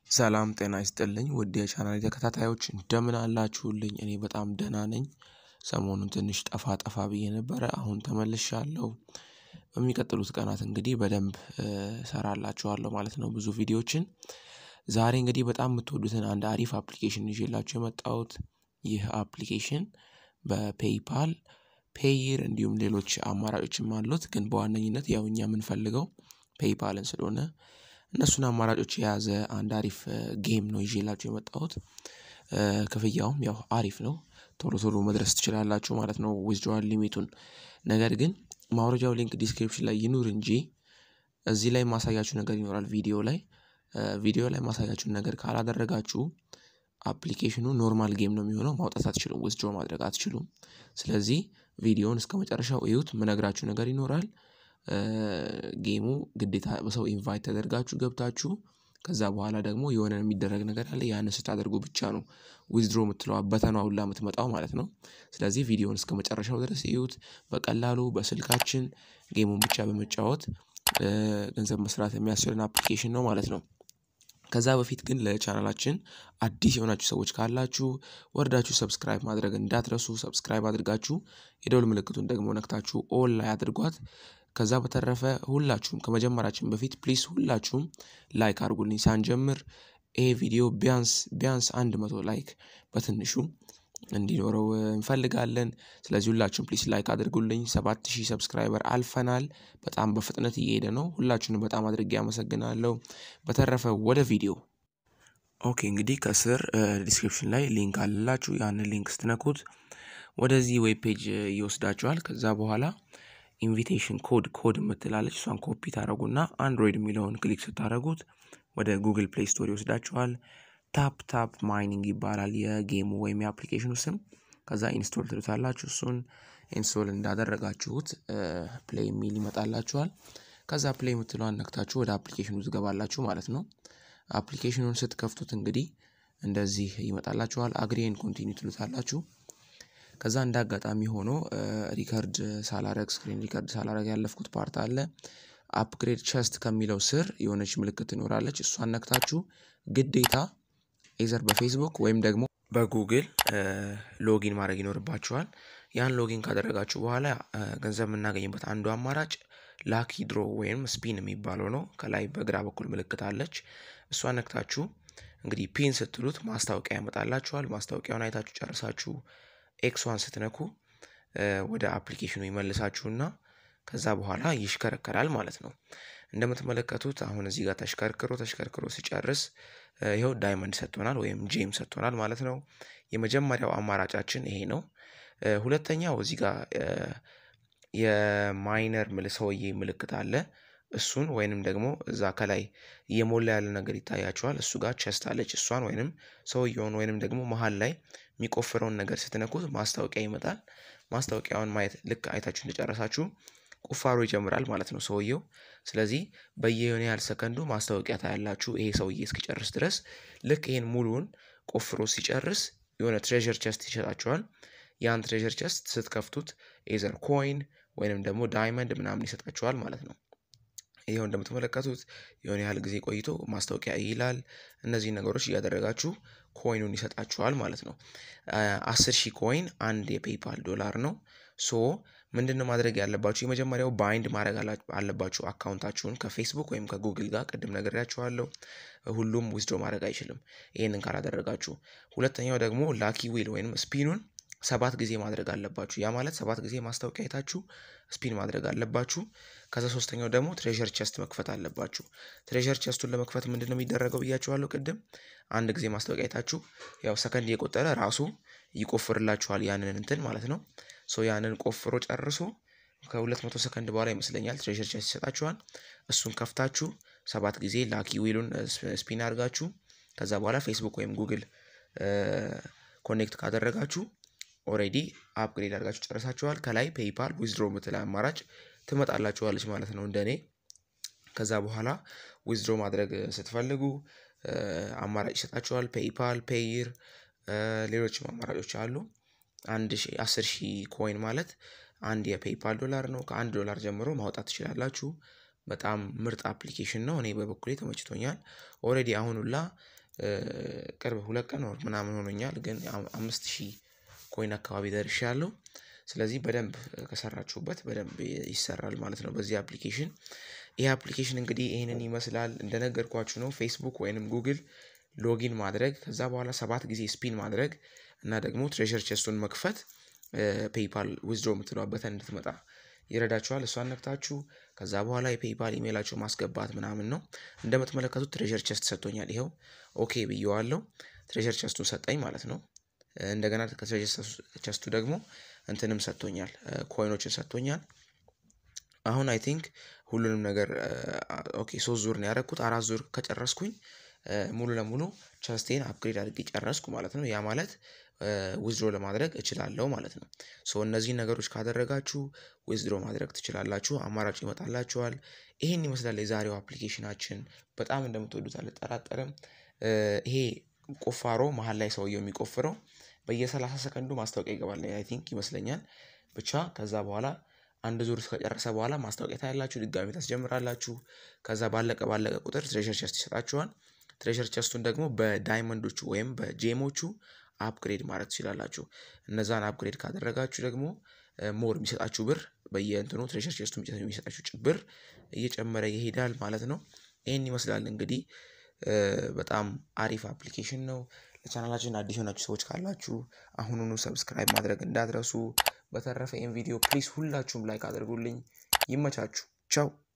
ሰላም ጤና ይስጥልኝ ውድ የቻናሌ ተከታታዮች እንደምን አላችሁልኝ እኔ በጣም ደህና ነኝ። ሰሞኑን ትንሽ ጠፋ ጠፋ ብዬ ነበረ አሁን ተመልሻለሁ። በሚቀጥሉት ቀናት እንግዲህ በደንብ እሰራላችኋለሁ ማለት ነው ብዙ ቪዲዮዎችን። ዛሬ እንግዲህ በጣም የምትወዱትን አንድ አሪፍ አፕሊኬሽን ይዤላችሁ የመጣሁት ይህ አፕሊኬሽን በፔይፓል ፔይር እንዲሁም ሌሎች አማራጮችም አሉት ግን በዋነኝነት ያው እኛ የምንፈልገው ፔይፓልን ስለሆነ እነሱን አማራጮች የያዘ አንድ አሪፍ ጌም ነው ይዤላችሁ የመጣሁት። ክፍያውም ያው አሪፍ ነው ቶሎ ቶሎ መድረስ ትችላላችሁ ማለት ነው ዊዝድሮዋል ሊሚቱን። ነገር ግን ማውረጃው ሊንክ ዲስክሪፕሽን ላይ ይኑር እንጂ እዚህ ላይ የማሳያችሁ ነገር ይኖራል ቪዲዮ ላይ ቪዲዮ ላይ የማሳያችሁን ነገር ካላደረጋችሁ አፕሊኬሽኑ ኖርማል ጌም ነው የሚሆነው ማውጣት አትችሉም ዊዝድሮ ማድረግ አትችሉም። ስለዚህ ቪዲዮውን እስከመጨረሻው እዩት የምነግራችሁ ነገር ይኖራል። ጌሙ ግዴታ በሰው ኢንቫይት ተደርጋችሁ ገብታችሁ ከዛ በኋላ ደግሞ የሆነ የሚደረግ ነገር አለ ያንን ስታደርጉ ብቻ ነው ዊዝድሮ የምትለዋ በተኗ ሁላ የምትመጣው ማለት ነው። ስለዚህ ቪዲዮውን እስከመጨረሻው ድረስ እዩት በቀላሉ በስልካችን ጌሙን ብቻ በመጫወት ገንዘብ መስራት የሚያስችለን አፕሊኬሽን ነው ማለት ነው። ከዛ በፊት ግን ለቻናላችን አዲስ የሆናችሁ ሰዎች ካላችሁ ወርዳችሁ ሰብስክራይብ ማድረግ እንዳትረሱ ሰብስክራይብ አድርጋችሁ የደውል ምልክቱን ደግሞ ነክታችሁ ኦል ላይ አድርጓት። ከዛ በተረፈ ሁላችሁም ከመጀመራችን በፊት ፕሊስ ሁላችሁም ላይክ አድርጉልኝ ሳንጀምር ይሄ ቪዲዮ ቢያንስ ቢያንስ አንድ መቶ ላይክ በትንሹ እንዲኖረው እንፈልጋለን። ስለዚህ ሁላችሁም ፕሊስ ላይክ አድርጉልኝ ሰባት ሺህ ሰብስክራይበር አልፈናል በጣም በፍጥነት እየሄደ ነው ሁላችሁንም በጣም አድርጌ አመሰግናለሁ። በተረፈ ወደ ቪዲዮ ኦኬ እንግዲህ ከስር ዲስክሪፕሽን ላይ ሊንክ አለላችሁ ያንን ሊንክ ስትነኩት ወደዚህ ዌብ ፔጅ ይወስዳችኋል ከዛ በኋላ ኢንቪቴሽን ኮድ ኮድ የምትላለች እሷን ኮፒ ታደርጉና አንድሮይድ የሚለውን ክሊክ ስታደርጉት ወደ ጉግል ፕሌይ ስቶር ይወስዳችኋል። ታፕ ታፕ ማይኒንግ ይባላል የጌሙ ወይም የአፕሊኬሽኑ ስም ከዛ ኢንስቶል ትሉታላችሁ እሱን ኢንስቶል እንዳደረጋችሁት ፕሌይ የሚል ይመጣላችኋል። ከዛ ፕሌይ የምትለዋን ነክታችሁ ወደ አፕሊኬሽኑ ትገባላችሁ ማለት ነው። አፕሊኬሽኑን ስትከፍቱት እንግዲህ እንደዚህ ይመጣላችኋል አግሪ ኤንድ ኮንቲኒው ትሉታላችሁ። ከዛ እንደ አጋጣሚ ሆኖ ሪከርድ ሳላረግ ስክሪን ሪከርድ ሳላረግ ያለፍኩት ፓርት አለ። አፕግሬድ ቸስት ከሚለው ስር የሆነች ምልክት ትኖራለች እሷን ነክታችሁ ግዴታ ኤዘር በፌስቡክ ወይም ደግሞ በጉግል ሎጊን ማድረግ ይኖርባችኋል። ያን ሎጊን ካደረጋችሁ በኋላ ገንዘብ የምናገኝበት አንዱ አማራጭ ላኪ ድሮ ወይም ስፒን የሚባለው ነው ከላይ በግራ በኩል ምልክት አለች። እሷን ነክታችሁ እንግዲህ ፒን ስትሉት ማስታወቂያ ያመጣላችኋል ማስታወቂያውን አይታችሁ ጨርሳችሁ ኤክስዋን ስትነኩ ወደ አፕሊኬሽኑ ይመልሳችሁና ከዛ በኋላ ይሽከረከራል ማለት ነው። እንደምትመለከቱት አሁን እዚህ ጋር ተሽከርክሮ ተሽከርክሮ ሲጨርስ ይኸው ዳይመንድ ሰጥቶናል ወይም ጄም ሰጥቶናል ማለት ነው። የመጀመሪያው አማራጫችን ይሄ ነው። ሁለተኛው እዚህ ጋር የማይነር ምል ሰውዬ ምልክት አለ እሱን ወይንም ደግሞ እዛ ከላይ እየሞላ ያለ ነገር ይታያችኋል እሱ ጋር ቸስት አለች እሷን ወይንም ሰውየውን ወይንም ደግሞ መሃል ላይ የሚቆፍረውን ነገር ስትነኩት ማስታወቂያ ይመጣል። ማስታወቂያውን ማየት ልክ አይታችሁ እንደጨረሳችሁ ቁፋሮ ይጀምራል ማለት ነው። ሰውየው ስለዚህ በየሆነ ያህል ሰከንዱ ማስታወቂያ ታያላችሁ ይሄ ሰውዬ እስኪጨርስ ድረስ ልክ ይሄን ሙሉውን ቆፍሮ ሲጨርስ የሆነ ትሬዠር ቸስት ይሰጣችኋል። ያን ትሬዠር ቸስት ስትከፍቱት ኤዘር ኮይን ወይንም ደግሞ ዳይመንድ ምናምን ይሰጣችኋል ማለት ነው። ይኸው እንደምትመለከቱት የሆነ ያህል ጊዜ ቆይቶ ማስታወቂያ ይላል እነዚህን ነገሮች እያደረጋችሁ ኮይኑን ይሰጣችኋል ማለት ነው። አስር ሺህ ኮይን አንድ የፔይፓል ዶላር ነው። ሶ ምንድነው ማድረግ ያለባችሁ የመጀመሪያው ባይንድ ማድረግ አለባችሁ አካውንታችሁን ከፌስቡክ ወይም ከጉግል ጋር ቅድም ነግሬያችኋለሁ። ሁሉም ዊዝድሮ ማድረግ አይችልም ይሄንን ካላደረጋችሁ ሁለተኛው ደግሞ ላኪ ዊል ወይም ስፒኑን ሰባት ጊዜ ማድረግ አለባችሁ ያ ማለት ሰባት ጊዜ ማስታወቂያ አይታችሁ ስፒን ማድረግ አለባችሁ። ከዛ ሶስተኛው ደግሞ ትሬዠር ቸስት መክፈት አለባችሁ። ትሬዠር ቸስቱን ለመክፈት ምንድነው የሚደረገው ብያችኋለሁ ቅድም አንድ ጊዜ ማስታወቂያ አይታችሁ ያው ሰከንድ እየቆጠረ ራሱ ይቆፍርላችኋል ያንን እንትን ማለት ነው። ሶ ያንን ቆፍሮ ጨርሶ ከሁለት መቶ ሰከንድ በኋላ ይመስለኛል ትሬዠር ቸስት ይሰጣችኋል። እሱን ከፍታችሁ ሰባት ጊዜ ላኪ ዊሉን ስፒን አድርጋችሁ ከዛ በኋላ ፌስቡክ ወይም ጉግል ኮኔክት ካደረጋችሁ ኦሬዲ አፕግሬድ አድርጋችሁ ጨርሳችኋል ከላይ ፔይፓል ዊዝድሮ የምትል አማራጭ ትመጣላችኋለች ማለት ነው። እንደኔ ከዛ በኋላ ዊዝድሮ ማድረግ ስትፈልጉ አማራጭ ይሰጣችኋል ፔይፓል ፔይር ሌሎችም አማራጮች አሉ። አንድ ሺህ አስር ሺህ ኮይን ማለት አንድ የፔይፓል ዶላር ነው ከአንድ ዶላር ጀምሮ ማውጣት ትችላላችሁ። በጣም ምርጥ አፕሊኬሽን ነው እኔ በበኩሌ ተመችቶኛል። ኦሬዲ አሁን ሁላ ቅርብ ሁለት ቀን ወር ምናምን ሆኖኛል ግን አምስት ሺህ ኮይን አካባቢ ደርሻለሁ። ስለዚህ በደንብ ከሰራችሁበት በደንብ ይሰራል ማለት ነው። በዚህ አፕሊኬሽን ይሄ አፕሊኬሽን እንግዲህ ይሄንን ይመስላል እንደነገርኳችሁ ነው። ፌስቡክ ወይንም ጉግል ሎጊን ማድረግ ከዛ በኋላ ሰባት ጊዜ ስፒን ማድረግ እና ደግሞ ትሬዠር ቼስቱን መክፈት ፔይፓል ዊዝድሮ የምትለዋ በተን እንድትመጣ ይረዳችኋል። እሷን ነክታችሁ ከዛ በኋላ የፔይፓል ኢሜይላችሁ ማስገባት ምናምን ነው። እንደምትመለከቱት ትሬዠር ቼስት ሰጥቶኛል ይኸው ኦኬ ብዬዋለሁ ትሬዠር ቼስቱን ሰጠኝ ማለት ነው። እንደገና ከትሬዠር ቼስቱ ደግሞ እንትንም ሰጥቶኛል ኮይኖችን ሰጥቶኛል። አሁን አይ ቲንክ ሁሉንም ነገር ኦኬ ሶስት ዙር ነው ያደረኩት አራት ዙር ከጨረስኩኝ ሙሉ ለሙሉ ቸስቴን አፕግሬድ አድርጌ ጨረስኩ ማለት ነው። ያ ማለት ዊዝድሮ ለማድረግ እችላለሁ ማለት ነው። ሶ እነዚህን ነገሮች ካደረጋችሁ ዊዝድሮ ማድረግ ትችላላችሁ አማራጭ ይመጣላችኋል። ይሄን ይመስላል የዛሬው አፕሊኬሽናችን በጣም እንደምትወዱት አልጠራጠርም። ይሄ ቁፋሮ መሃል ላይ ሰውየው የሚቆፍረው በየሰላሳ ሰከንዱ ማስታወቂያ ይገባል አይ ቲንክ ይመስለኛል። ብቻ ከዛ በኋላ አንድ ዙር ከጨረሰ በኋላ ማስታወቂያ ታያላችሁ ድጋሚ ታስጀምራላችሁ። ከዛ ባለቀ ባለቀ ቁጥር ትሬዠር ቼስት ይሰጣችኋል። ትሬዠር ቼስቱን ደግሞ በዳይመንዶቹ ወይም በጄሞቹ አፕግሬድ ማድረግ ትችላላችሁ። እነዛን አፕግሬድ ካደረጋችሁ ደግሞ ሞር የሚሰጣችሁ ብር በየእንትኑ ትሬዠር ቼስቱ የሚሰጣችሁ ብር እየጨመረ ይሄዳል ማለት ነው። ይሄን ይመስላል እንግዲህ በጣም አሪፍ አፕሊኬሽን ነው። ለቻናላችን አዲስ የሆናችሁ ሰዎች ካላችሁ አሁኑኑ ሰብስክራይብ ማድረግ እንዳትረሱ። በተረፈ ይሄን ቪዲዮ ፕሊዝ ሁላችሁም ላይክ አድርጉልኝ። ይመቻችሁ ቻው